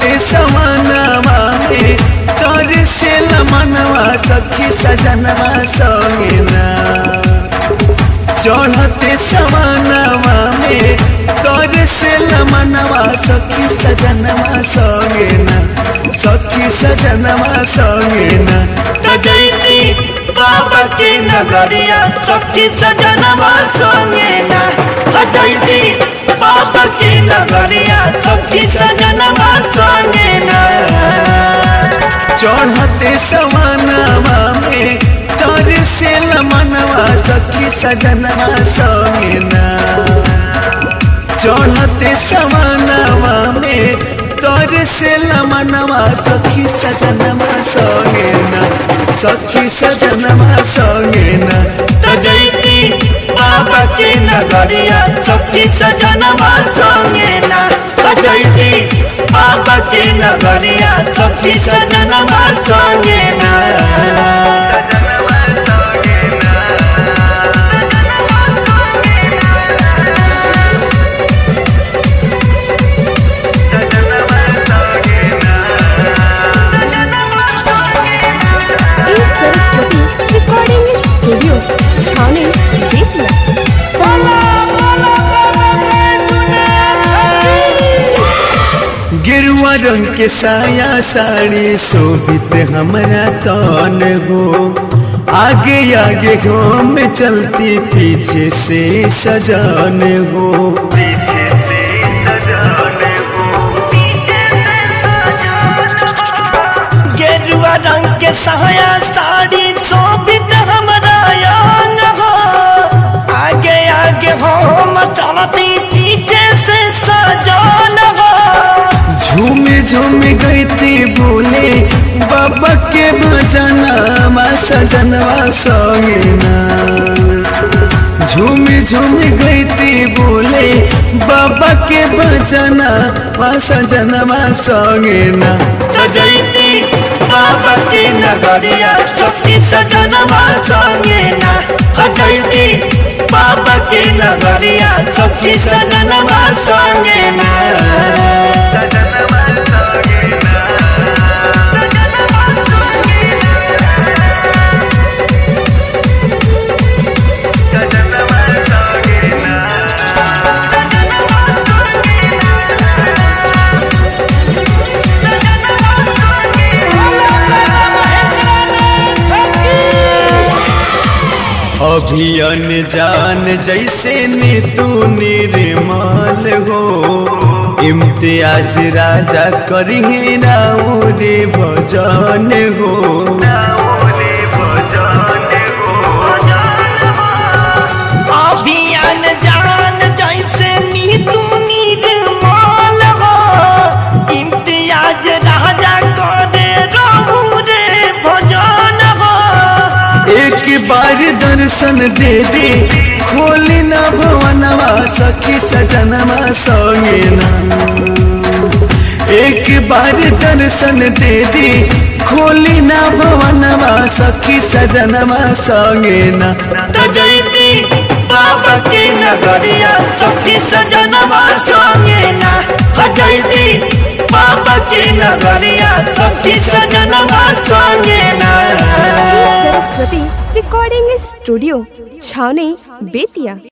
चढ़ते सवनवा में तोरे से लमनवा सखी सजनवा संगे ना चढ़ते सवनवा में तोरे से लमनवा सखी सजनवा संगे ना सखी सजनवा संगे ना तजैती बाबा के नगरिया सखी सजनवा संगे ना तजैती बाबा के नगरिया सखी सजनवा संगे ना चढ़ते सवनवा में तोरे से लमनवा सखी सजनवा संगे ना चढ़ते सवनवा में तोरे से लमनवा सखी सजनवा संगे ना सखी सजनवा संगे ना तजैती बाबा के नगरिया सखी सजनवा संगे ना तजैती बाबा के नगरिया सखी सजनवा संगे ना ई सरस्वती रिकॉर्डिंग स्टूडियो छावनी बेतिया गिरुआ रंग के साया साड़ी शोभित हमरा तन हो आगे आगे हम चलती पीछे से सजान हो गेरुआ रंग के साया साड़ी शोभित हमरा यान हो आगे आगे हम चलती पीछे से सजान हो झूम झूम गईती बोले बाबा के भजनवा सजनवा संगे ना झूम झूम गईती बोले बाबा के भजनवा सजनवा संगे ना तजैती बाबा के नगरिया सखी सजनवा संगे ना तजैती बाबा के नगरिया सखी सजनवा संगे ना अभियन जान जैसे ने तू निर्मल हो इम्तियाज राजा करिए राउरे भजन हो अभियान जान जैसे नीतू निर्मल हो इम्तियाज राजा करे राउरे भजन हो एक बार दर्शन दे दे खोली ना भवनवा सखी सजनवा संगे ना एक बार दर्शन दे दे खोली ना भवनवा सखी सजनवा संगे ना तजैती बाबा के नगरिया सखी सजनवा संगे ना तजैती बाबा के नगरिया सखी सजनवा संगे ना सरस्वती रिकॉर्डिंग स्टूडियो छावनी बेतिया